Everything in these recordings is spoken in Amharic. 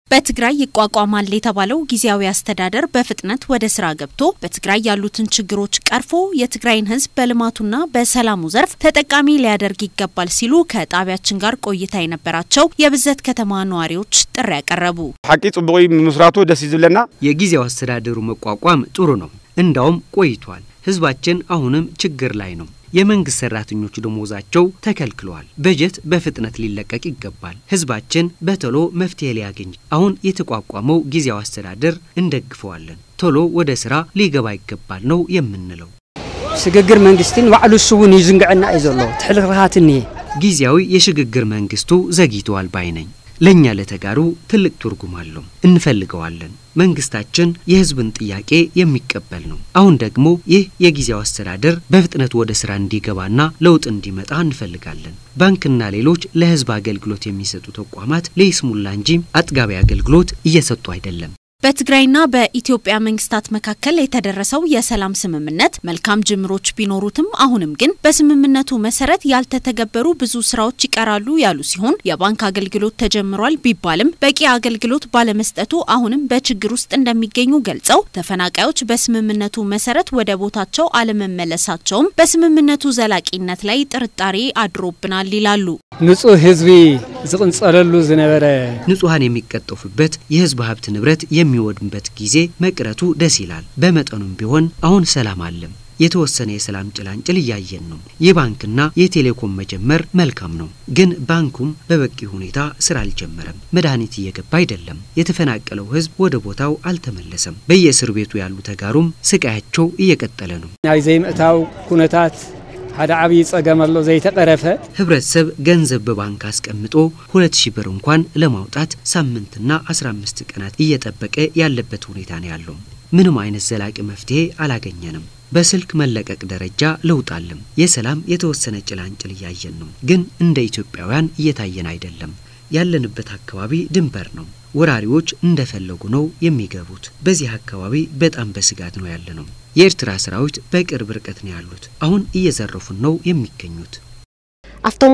በትግራይ ይቋቋማል የተባለው ጊዜያዊ አስተዳደር በፍጥነት ወደ ስራ ገብቶ በትግራይ ያሉትን ችግሮች ቀርፎ የትግራይን ሕዝብ በልማቱና በሰላሙ ዘርፍ ተጠቃሚ ሊያደርግ ይገባል ሲሉ ከጣቢያችን ጋር ቆይታ የነበራቸው የብዘት ከተማ ነዋሪዎች ጥሪ ያቀረቡ። ሓቂ ጽቡቅ ምስራቱ ደስ ይዝብለና የጊዜያዊ አስተዳደሩ መቋቋም ጥሩ ነው። እንዳውም ቆይቷል። ህዝባችን አሁንም ችግር ላይ ነው። የመንግስት ሰራተኞች ደሞዛቸው ተከልክለዋል። በጀት በፍጥነት ሊለቀቅ ይገባል። ህዝባችን በቶሎ መፍትሄ ሊያገኝ አሁን የተቋቋመው ጊዜያዊ አስተዳደር እንደግፈዋለን። ቶሎ ወደ ስራ ሊገባ ይገባል ነው የምንለው። ሽግግር መንግስትን ባዕሉ እሱ እውን ይዝንግዐና እዩ ዘሎ ትሕልክልኻት እኒሄ ጊዜያዊ የሽግግር መንግስቱ ዘግይተዋል ባይ ነኝ። ለእኛ ለተጋሩ ትልቅ ትርጉም አለው። እንፈልገዋለን። መንግስታችን የህዝብን ጥያቄ የሚቀበል ነው። አሁን ደግሞ ይህ የጊዜያዊ አስተዳደር በፍጥነት ወደ ስራ እንዲገባና ለውጥ እንዲመጣ እንፈልጋለን። ባንክና ሌሎች ለህዝብ አገልግሎት የሚሰጡ ተቋማት ለይስሙላ እንጂ አጥጋቢ አገልግሎት እየሰጡ አይደለም። በትግራይና በኢትዮጵያ መንግስታት መካከል የተደረሰው የሰላም ስምምነት መልካም ጅምሮች ቢኖሩትም አሁንም ግን በስምምነቱ መሰረት ያልተተገበሩ ብዙ ስራዎች ይቀራሉ ያሉ ሲሆን የባንክ አገልግሎት ተጀምሯል ቢባልም በቂ አገልግሎት ባለመስጠቱ አሁንም በችግር ውስጥ እንደሚገኙ ገልጸው ተፈናቃዮች በስምምነቱ መሰረት ወደ ቦታቸው አለመመለሳቸውም በስምምነቱ ዘላቂነት ላይ ጥርጣሬ አድሮብናል ይላሉ። ንጹህ ህዝቢ ዝቕንጸለሉ ዝነበረ ንጹሐን የሚቀጠፉበት የህዝብ ሀብት ንብረት የሚወድምበት ጊዜ መቅረቱ ደስ ይላል። በመጠኑም ቢሆን አሁን ሰላም አለም። የተወሰነ የሰላም ጭላንጭል እያየን ነው። የባንክና የቴሌኮም መጀመር መልካም ነው፣ ግን ባንኩም በበቂ ሁኔታ ስራ አልጀመረም። መድኃኒት እየገባ አይደለም። የተፈናቀለው ህዝብ ወደ ቦታው አልተመለሰም። በየእስር ቤቱ ያሉ ተጋሩም ስቃያቸው እየቀጠለ ነው። ናይ ዘይምእታው ኩነታት ሓደ ዓብዪ ጸገም ኣሎ ዘይተቐረፈ ህብረተሰብ ገንዘብ በባንክ አስቀምጦ ሁለት ሺህ ብር እንኳን ለማውጣት ሳምንትና 15 ቀናት እየጠበቀ ያለበት ሁኔታ ነው ያለው። ምንም አይነት ዘላቂ መፍትሄ አላገኘንም። በስልክ መለቀቅ ደረጃ ለውጥ አለም። የሰላም የተወሰነ ጭላንጭል እያየን ነው፣ ግን እንደ ኢትዮጵያውያን እየታየን አይደለም። ያለንበት አካባቢ ድንበር ነው። ወራሪዎች እንደፈለጉ ነው የሚገቡት። በዚህ አካባቢ በጣም በስጋት ነው ያለ ነው። የኤርትራ ሰራዊት በቅርብ ርቀት ነው ያሉት። አሁን እየዘረፉን ነው የሚገኙት። ኣብቶም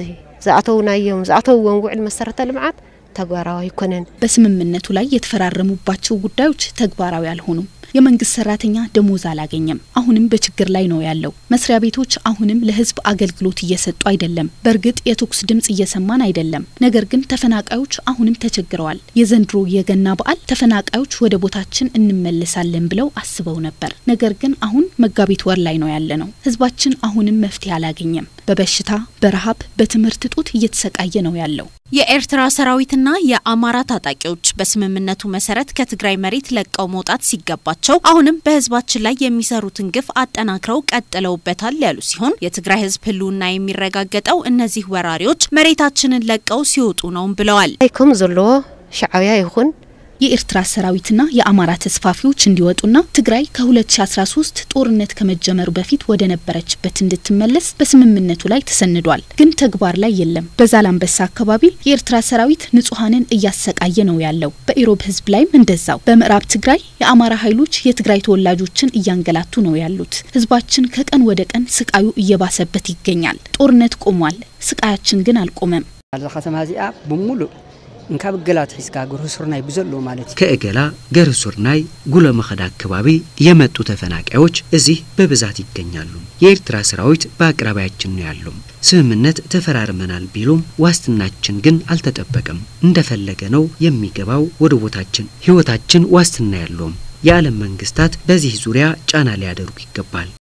ዝኣተውናዮም ዝኣተውዎም ውዕል መሰረተ ልምዓት ተግባራዊ አይኮነን። በስምምነቱ ላይ የተፈራረሙባቸው ጉዳዮች ተግባራዊ አልሆኑም። የመንግስት ሰራተኛ ደሞዝ አላገኘም። አሁንም በችግር ላይ ነው ያለው። መስሪያ ቤቶች አሁንም ለህዝብ አገልግሎት እየሰጡ አይደለም። በእርግጥ የተኩስ ድምጽ እየሰማን አይደለም። ነገር ግን ተፈናቃዮች አሁንም ተቸግረዋል። የዘንድሮ የገና በዓል ተፈናቃዮች ወደ ቦታችን እንመለሳለን ብለው አስበው ነበር። ነገር ግን አሁን መጋቢት ወር ላይ ነው ያለ ነው። ህዝባችን አሁንም መፍትሄ አላገኘም። በበሽታ በረሃብ፣ በትምህርት እጦት እየተሰቃየ ነው ያለው። የኤርትራ ሰራዊትና የአማራ ታጣቂዎች በስምምነቱ መሰረት ከትግራይ መሬት ለቀው መውጣት ሲገባቸው አሁንም በህዝባችን ላይ የሚሰሩትን ግፍ አጠናክረው ቀጥለውበታል ያሉ ሲሆን የትግራይ ህዝብ ህልውና የሚረጋገጠው እነዚህ ወራሪዎች መሬታችንን ለቀው ሲወጡ ነው ብለዋል። ከም ዘለዎ ሻዕብያ ይኹን የኤርትራ ሰራዊትና የአማራ ተስፋፊዎች እንዲወጡና ትግራይ ከ2013 ጦርነት ከመጀመሩ በፊት ወደ ነበረችበት እንድትመለስ በስምምነቱ ላይ ተሰንዷል። ግን ተግባር ላይ የለም። በዛላምበሳ አካባቢ የኤርትራ ሰራዊት ንጹሐንን እያሰቃየ ነው ያለው። በኢሮብ ህዝብ ላይም እንደዛው። በምዕራብ ትግራይ የአማራ ኃይሎች የትግራይ ተወላጆችን እያንገላቱ ነው ያሉት። ህዝባችን ከቀን ወደ ቀን ስቃዩ እየባሰበት ይገኛል። ጦርነት ቆሟል፣ ስቃያችን ግን አልቆመም። አዛ ከተማ እዚኣ ብሙሉእ እንካብ ገላ ትሒዝካ ጉርሱርናይ ብዘሎ ማለት እዩ ከእገላ ገርሱርናይ ጉሎ መኸዳ አካባቢ የመጡ ተፈናቃዮች እዚህ በብዛት ይገኛሉ። የኤርትራ ሰራዊት በአቅራቢያችን ነው ያለው። ስምምነት ተፈራርመናል ቢሉም ዋስትናችን ግን አልተጠበቀም። እንደፈለገ ነው የሚገባው ወደ ቦታችን። ህይወታችን ዋስትና ያለውም። የዓለም መንግስታት በዚህ ዙሪያ ጫና ሊያደርጉ ይገባል።